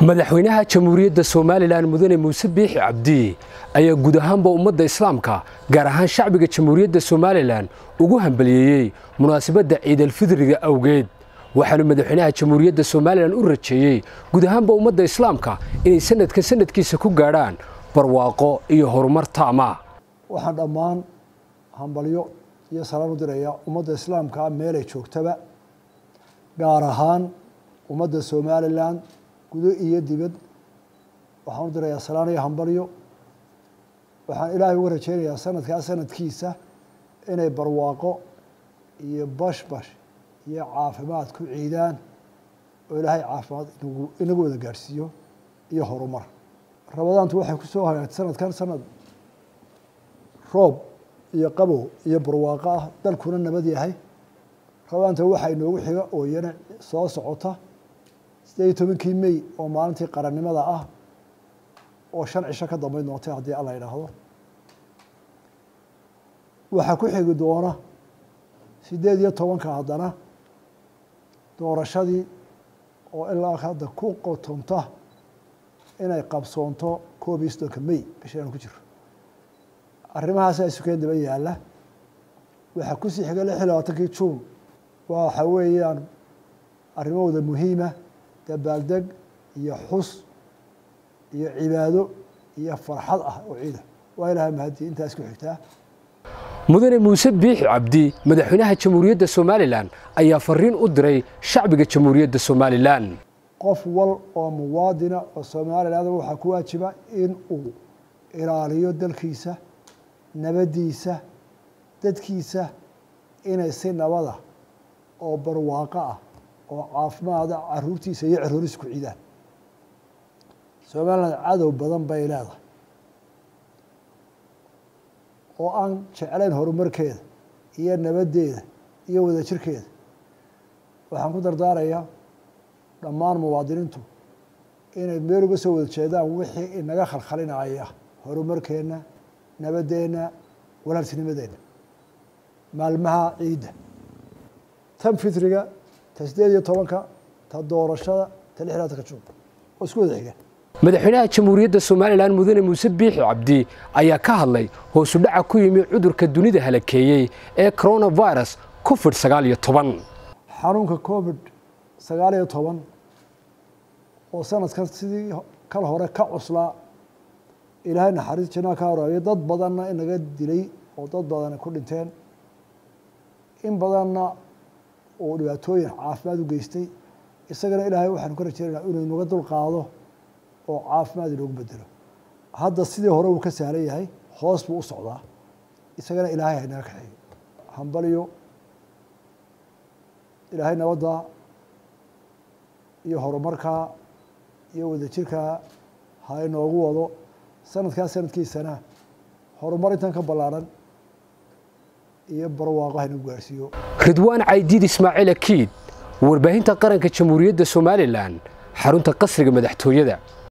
madaxweynaha jamhuuriyadda somalilan mudane muuse biixi cabdi ayaa guud ahaanba ummadda islaamka gaar ahaan shacbiga jamhuuriyadda somalilan ugu hambaliyeeyey munaasabadda ciidalfidriga awgeed waxaanu madaxweynaha jamhuuriyadda somalilan u rajeeyey guud ahaanba ummadda islaamka inay sanadka sanadkiisa ku gaadhaan barwaaqo iyo horumar taama waxaan dhammaan hambalyo iyo salaan u dirayaa ummadda islaamkaa meelay joogtaba gaar ahaan ummadda somalilan gudo iyo dibad waxaan u dirayaa salaan iyo hambalyo waxaan ilaahay uga rajeynayaa sanadkaa sanadkiisa inay barwaaqo iyo bashbash iyo caafimaad ku ciidaan oo ilaahay caafimaad inagu wada gaadhsiiyo iyo horumar rabadaantu waxay ku soo hagaagtay sanadkan sanad roob iyo qabow iyo barwaaqo ah dalkuna nabad yahay rabadaanta waxaa inoogu xiga oo iyana soo socota sideed iyo tobankii mey oo maalintii qarannimada ah oo shan cisho ka dambeyn doontay haddii alla idhaahdo waxaa ku xigi doona sideed iyo tobanka haddana doorashadii oo ilaa hadda ku qotonta inay qabsoonto koob iyo soddonka mey bishaanu ku jiro arrimahaasa isukeen daba yaalla waxaa kusii xiga lix iyo labaatankii juun waxa weeyaan arrimahooda muhiima dabaaldeg iyo xus iyo cibaado iyo farxad ah oo ciida waa ilahay mahadii intaa isku xigtaa mudane muuse biixi cabdi madaxweynaha jamhuuriyadda somalilan ayaa fariin u diray shacbiga jamhuuriyadda somalilan qof wal oo muwaadina oo somalilan waxaa ku waajiba in uu ilaaliyo dalkiisa nabaddiisa dadkiisa inay si nabada oo barwaaqo ah oo caafimaada caruurtiisa iyo carooriisa ku ciidaan somalilan cadow badan bay leedahay oo aan jeclayn horumarkeeda iyo nabaddeeda iyo wadajirkeeda waxaan ku dardaarayaa dhammaan muwaadiniintu inay meel uga soo wada jeedaan wixii inaga khalkhalinaya horumarkeenna nabaddeenna walaaltinimadeenna maalmaha ciidda tan fitriga ta sideed iyo tobanka ta doorashada ta lix labatanka juun oo isku wada xiga madaxweynaha jamhuuriyadda somalilan mudane muuse biixi cabdi ayaa ka hadlay hoosu dhaca ku yimi cudurka dunida halakeeyey ee coronavirus covid sagaal iyo toban xanuunka covid sagaal iyo toban oo sanadkan sidii kal hore ka cuslaa ilaahay naxariis janaa ka horaabiya dad badanna inaga dilay oo dad badan ku dhinteen in badanna uu dhibaatooyin caafimaad u geystay isagana ilaahay waxaanu ka rajeynaynaa inuu inaga dul qaado oo caafimaad inoogu bedelo hadda sidii hore uu ka sahlan yahay hoos buu u socdaa isagana ilaahay haynaga kaxeeyo hambaliyo ilaahay nabadda iyo horumarkaa iyo wadajirkaa ha inoogu wado sanadkaa sanadkiisana horumar intan ka ballaaran iyo barwaaqo ha inagu gaarhsiiyo ridwaan caydiid ismaaciil akiid warbaahinta qaranka jamhuuriyadda somalilan xarunta qasriga madaxtooyada